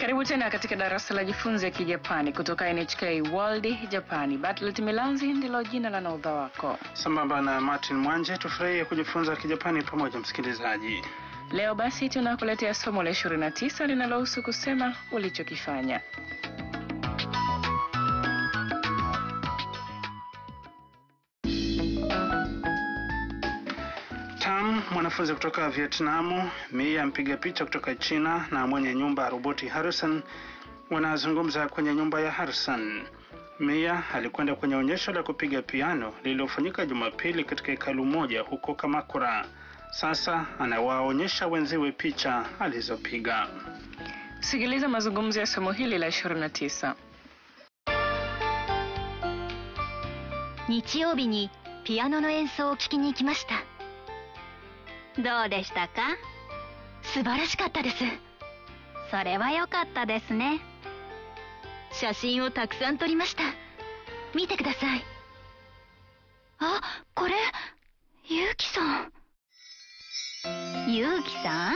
Karibu tena katika darasa la jifunze Kijapani kutoka NHK World Japani. Bartlett Milanzi ndilo jina la naudha wako. Sambamba na Martin Mwanje, tufurahie kujifunza Kijapani pamoja, msikilizaji. Leo basi tunakuletea somo la 29 linalohusu kusema ulichokifanya. Tam, mwanafunzi kutoka Vietnamu, Mia mpiga picha kutoka China na mwenye nyumba roboti Harrison wanazungumza kwenye nyumba ya Harrison. Mia alikwenda kwenye onyesho la kupiga piano lililofanyika Jumapili katika hekalu moja huko Kamakura. Sasa anawaonyesha wenziwe picha alizopiga. Sikiliza mazungumzo ya somo hili la 29. 日曜日にピアノの演奏を聴きに行きましたどうでしたか素晴らしかったですそれは良かったですね写真をたくさん撮りました見てくださいあこれゆうきさんゆうきさん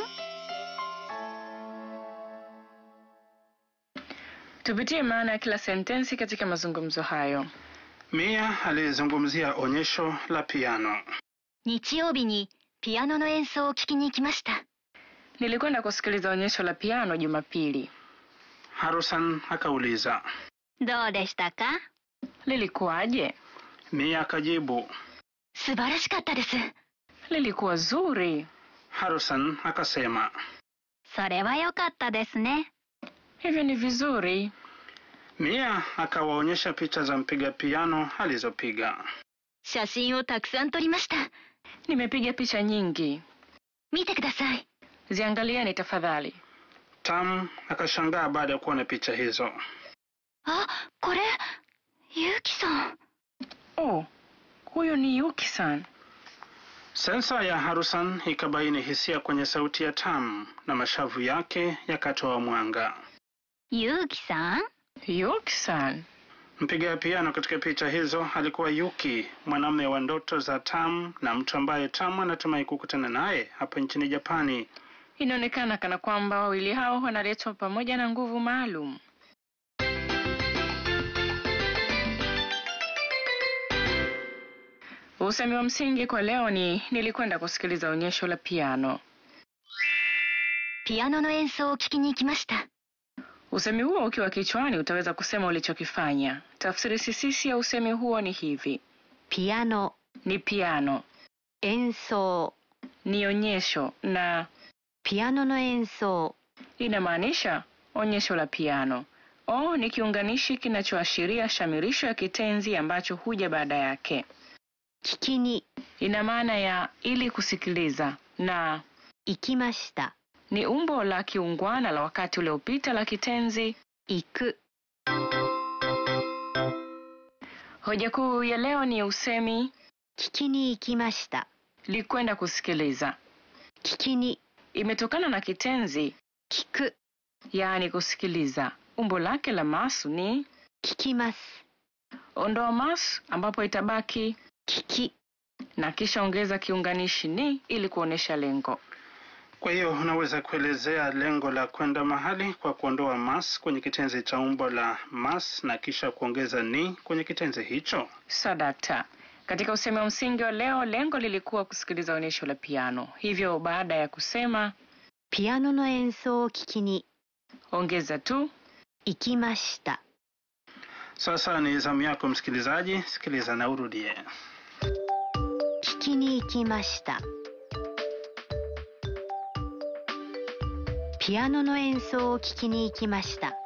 Tupitie maana ya kila sentensi katika mazungumzo hayo. Mia alizungumzia onyesho la piano. 日曜日にピアノの演奏を聴きに行きました Nilikwenda kusikiliza onyesho la piano Jumapili. Harrison akauliza. どうでしたか Lilikuwaje? Mia akajibu. 素晴らしかったです Lilikuwa zuri. Harrison akasema. それは良かったですね Hivyo ni vizuri. Mia akawaonyesha picha za mpiga piano alizopiga. 写真をたくさん撮りました Nimepiga picha nyingi. 見てください Ziangalieni tafadhali. Tam akashangaa baada ya kuona picha hizo. あこれゆうきさん Oh, huyo ni Yuki-san. Sensa ya Harrison ikabaini hisia kwenye sauti ya Tam na mashavu yake yakatoa mwanga. ゆうきさん Yuki-san. Mpiga piano katika picha hizo alikuwa Yuki, mwanamume wa ndoto za Tam na mtu ambaye Tam anatumai kukutana naye hapa nchini Japani. Inaonekana kana kwamba wawili hao wanaletwa pamoja na nguvu maalum. Usemi wa msingi kwa leo ni nilikwenda kusikiliza onyesho la piano. ピアノの演奏を聴きに行きました Usemi huo ukiwa kichwani utaweza kusema ulichokifanya. Tafsiri sisisi ya usemi huo ni hivi: ピアノ ni piano, 演奏 ni onyesho na ピアノの演奏 inamaanisha onyesho la piano. O ni kiunganishi kinachoashiria shamirisho ya kitenzi ambacho huja baada yake. 聞きに Ina maana ya ili kusikiliza na 行きました ni umbo la kiungwana la wakati uliopita la kitenzi. 行く Hoja kuu ya leo ni usemi 聞きに行きました likwenda kusikiliza. 聞きに Imetokana na kitenzi 聞く yaani kusikiliza. Umbo lake la masu ni 聞きます ondoa masu ambapo itabaki 聞き na kisha ongeza kiunganishi ni ili kuonesha lengo. Kwa hiyo unaweza kuelezea lengo la kwenda mahali kwa kuondoa mas kwenye kitenzi cha umbo la mas na kisha kuongeza ni kwenye kitenzi hicho. Sadakta. Katika usemi wa msingi wa leo, lengo lilikuwa kusikiliza onyesho la piano. Hivyo baada ya kusema ピアノの演奏を聞きに ongeza tu 行きました Sasa ni zamu yako msikilizaji, sikiliza na urudie. 聞きに行きましたピアノの演奏を聞きに行きました